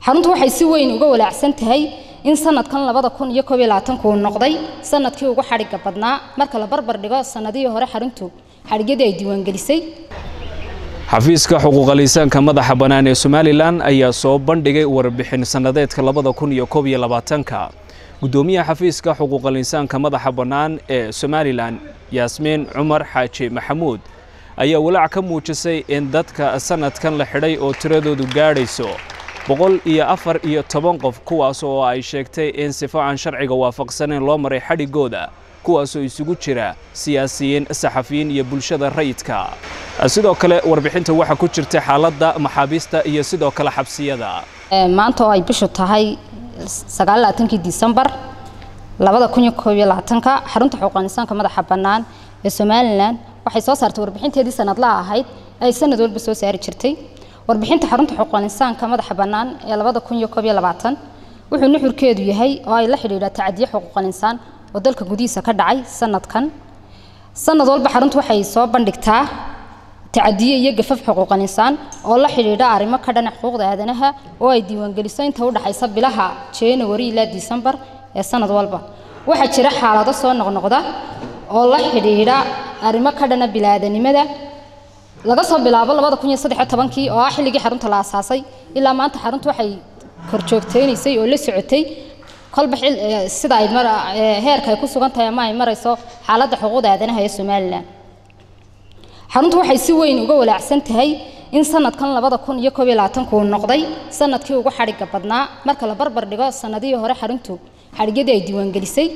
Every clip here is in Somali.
xaruntu waxay si weyn uga walaacsan tahay in sanadkan labada kun iyo koob iyo labaatanku uu noqday sanadkii ugu xadhigga badnaa marka la barbar dhigo sanadihii hore xaruntu xadhigyadii ay diiwaangelisay xafiiska xuquuqal insaanka madaxa bannaan ee somalilan ayaa soo bandhigay warbixin sannadeedka labada kun iyo koob iyo labaatanka guddoomiyaha xafiiska xuquuqal insaanka madaxa bannaan ee somalilan yaasmiin cumar xaaji maxamuud ayaa walaac ka muujisay in dadka sanadkan la xidhay oo tiradoodu gaadhayso boqol iyo afar iyo toban qof kuwaas oo ay sheegtay in sifo aan sharciga waafaqsanayn loo maray xadhigooda kuwaasoo isugu jira siyaasiyiin saxafiyiin iyo bulshada rayidka sidoo kale warbixinta waxaa ku jirta xaaladda maxaabiista iyo sidoo kale xabsiyada maanta oo ay bishu tahay sagaallabaatankii disembar labada kun iyo koob iyo labaatanka xarunta xuquuqal insaanka madaxa bannaan ee somalilan waxay soo saartay warbixinteedii sanadlaha ahayd ay sanad walba soo saari jirtay warbixinta xarunta xuquuqal insaanka madaxa bannaan ee labada kun iyo koob iyo labaatan wuxuu nuxurkeedu yahay oo ay la xidhiidhaa tacadiye xuquuqal insaan oo dalka gudihiisa ka dhacay sanadkan sanad walba xaruntu waxay soo bandhigtaa tacadiye iyo gafaf xuquuqal insaan oo la xidhiidha arrimo ka dhanac xuquuqda aadanaha oo ay diiwaangeliso inta u dhaxaysa bilaha january ilaa disembar ee sanad walba waxaa jira xaalado soo noqnoqda oo la xidhiidha arrimo ka dhana bilaadanimada laga soo bilaabo labada kun iyo saddex iyo tobankii oo ah xilligii xarunta la aasaasay ilaa maanta xaruntu waxay korjoogteynaysay oo la socotay kolba sida ay heerka ay ku sugan tahay ama ay marayso xaaladda xuquuqda aadanaha ee somalilan xaruntu waxay si weyn uga walaacsan tahay in sanadkan labada kun iyo koob iyo labaatanku uu noqday sanadkii ugu xadhigga badnaa marka la barbar dhigo sanadihii hore xaruntu xadhigyadii ay diiwaangelisay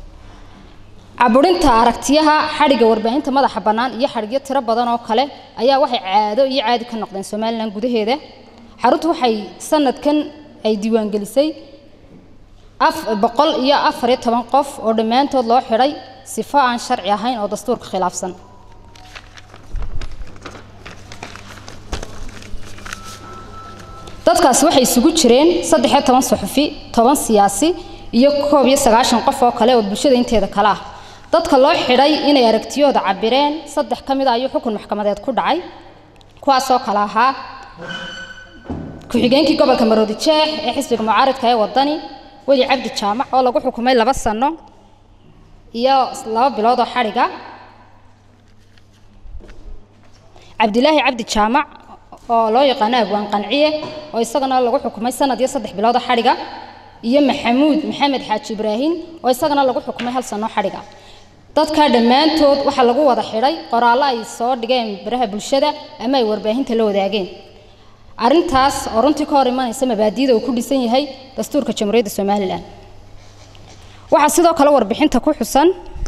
caburinta aragtiyaha xadhigga warbaahinta madaxa bannaan iyo xadhigyo tiro badan oo kale ayaa waxay caado iyo caadi ka noqdeen somalilan gudaheeda xaruntu waxay sanadkan ay diiwaangelisay boqol iyo afar iyo toban qof oo dhammaantood loo xidhay sifo aan sharci ahayn oo dastuurka khilaafsan dadkaasi waxay isugu jireen saddex iyo toban suxufi toban siyaasi iyo koob iyo sagaashan qof oo kale oo bulshada inteeda kale ah dadka loo xidhay inay aragtiyooda cabireen saddex ka mid a ayuu xukun maxkamadeed ku dhacay kuwaasoo kale ahaa ku-xigeenkii gobolka maroodi jeex ee xisbiga mucaaridka ee wadani weli cabdi jaamac oo lagu xukumay laba sano iyo laba bilood oo xadhiga cabdilaahi cabdi jaamac oo loo yaqaano abwaan qanciye oo isagana lagu xukumay sanad iyo saddex bilood oo xadhiga iyo maxamuud maxamed xaaji ibraahim oo isagana lagu xukumay hal sano xadhiga dadka dhammaantood waxaa lagu wada xidhay qoraallo ay soo dhigeen baraha bulshada ama ay warbaahinta la wadaageen arrintaas oo runtii ka hor imanaysa mabaadiida uu ku dhisan yahay dastuurka jamhuuriyadda somalilan waxaa sidoo kale warbixinta ku xusan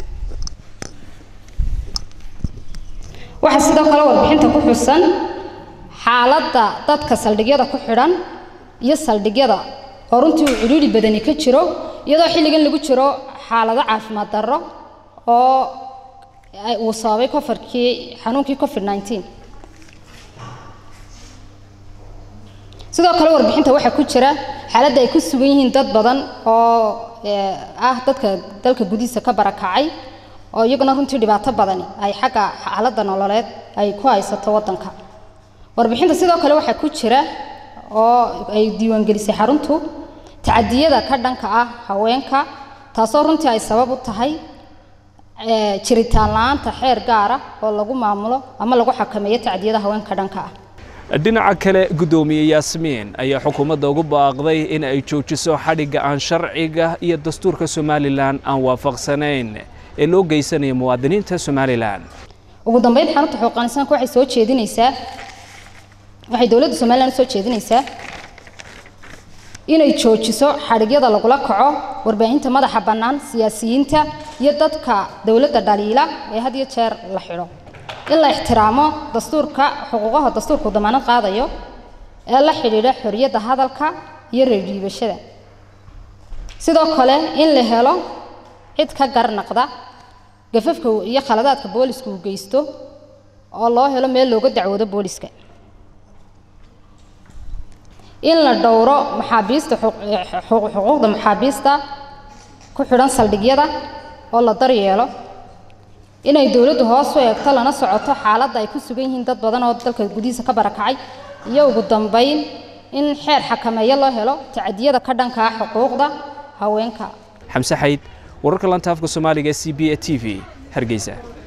waxaa sidoo kale warbixinta ku xusan xaaladda dadka saldhigyada ku xidhan iyo saldhigyada oo runtii uu cidhiidhi badani ka jiro iyadoo xilligan lagu jiro xaalado caafimaad darro oo uu sababay kofarkii xanuunkii covid 19 sidoo kale warbixinta waxaa ku jira xaaladda ay ku sugan yihiin dad badan oo ah dadka dalka gudihiisa ka barakacay oo iyaguna runtii dhibaato badani ay xagga xaaladda nololeed ay ku haysato waddanka warbixinta sidoo kale waxaa ku jira oo ay diiwaangelisay xaruntu tacadiyada ka dhanka ah haweenka taasoo runtii ay sabab u tahay jiritaan la-aanta xeer gaara oo lagu maamulo ama lagu xakameeyo tacdiyada haweenka dhanka ah dhinaca kale guddoomiye yaasmiin ayaa xukuumadda ugu baaqday in ay joojiso xadhigga aan sharciga iyo dastuurka somalilan aan waafaqsanayn ee loo geysanayo muwaadiniinta somalilan ugu dambeyn xarunta xuquuqal insaanka waxay soo jeedinaysaa waxay dowladda somalilan soo jeedinaysaa inay joojiso xadhigyada lagula kaco warbaahinta madaxa bannaan siyaasiyiinta iyo dadka dowladda dhaliila ee had iyo jeer la xidho in la ixtiraamo dastuurka xuquuqaha dastuurku damaanad qaadayo ee la xidhiidha xorriyadda hadalka iyo reerdhiibashada sidoo kale in la helo cid ka garnaqda gafafka iyo khaladaadka boolisku uu geysto oo loo helo meel looga dacwoodo booliska in la dhowro maxaabiista xuquuqda maxaabiista ku xidhan saldhigyada oo la daryeelo inay dowladdu hoos u eegto lana socoto xaaladda ay ku sugan yihiin dad badan oo dalka gudihiisa ka barakacay iyo ugu dambayn in xeer xakameeyo loo helo tacadiyada ka dhanka ah xuquuqda haweenka xamse xayd wararka lanta afka soomaaliga c b a t v hargeysa